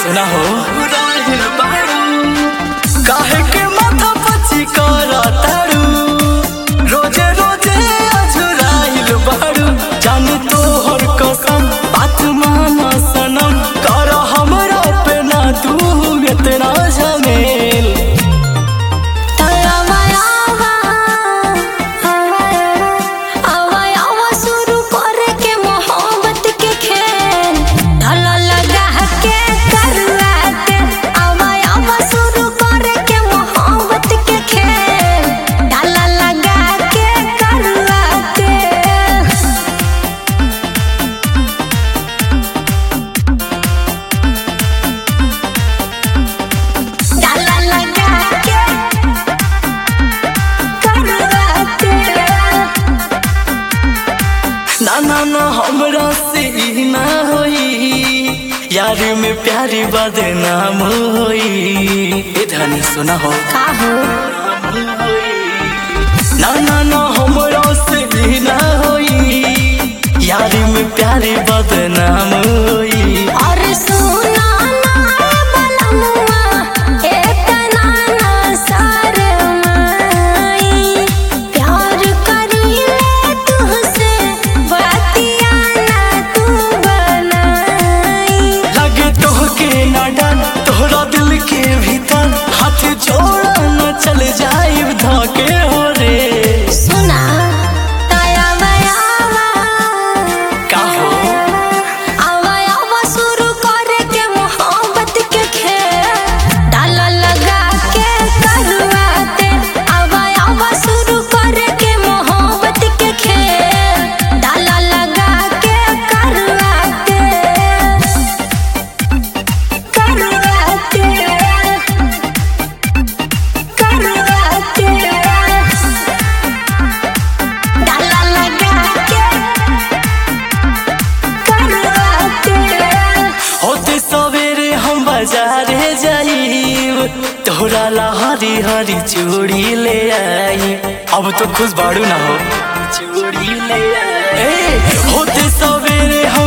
सुना हो काहे के माथा पची कर तारू रोजे रोजे अझुराइल बारू जान तो हर कसम बात माना सनम कर हमरा पे ना तू इतना झमेल ना ना ना हमरा से ई ना होई यार में प्यारी बदनाम होई ए धनी सुना हो ना ना ना हमरा से ई ना होई यार में प्यारी बदनाम होई और सुना ना बलमुआ इतना ना शरमाई प्यार करीले तुझसे बतिया ना तू बनाई लगे तोहके ना डर तोहरा दिल के भीतर हाथ जोड़ा न चल जाए धके हो रे सुना ताया बयावा का हो आवा आवा शुरू करे के मोहब्बत के खेल डाला लगा के करवाते आवा आवा शुरू करे के मोहब्बत के खेल डाला लगा के करवाते करवाते करवाते डाला लगा के करवाते होते सवेरे हम बाजारे जाइब तोहरा ला हरी हरी चूड़ी ले आई अब तो खुश बाड़ू ना हो चूड़ी ले आई ए, होते सवेरे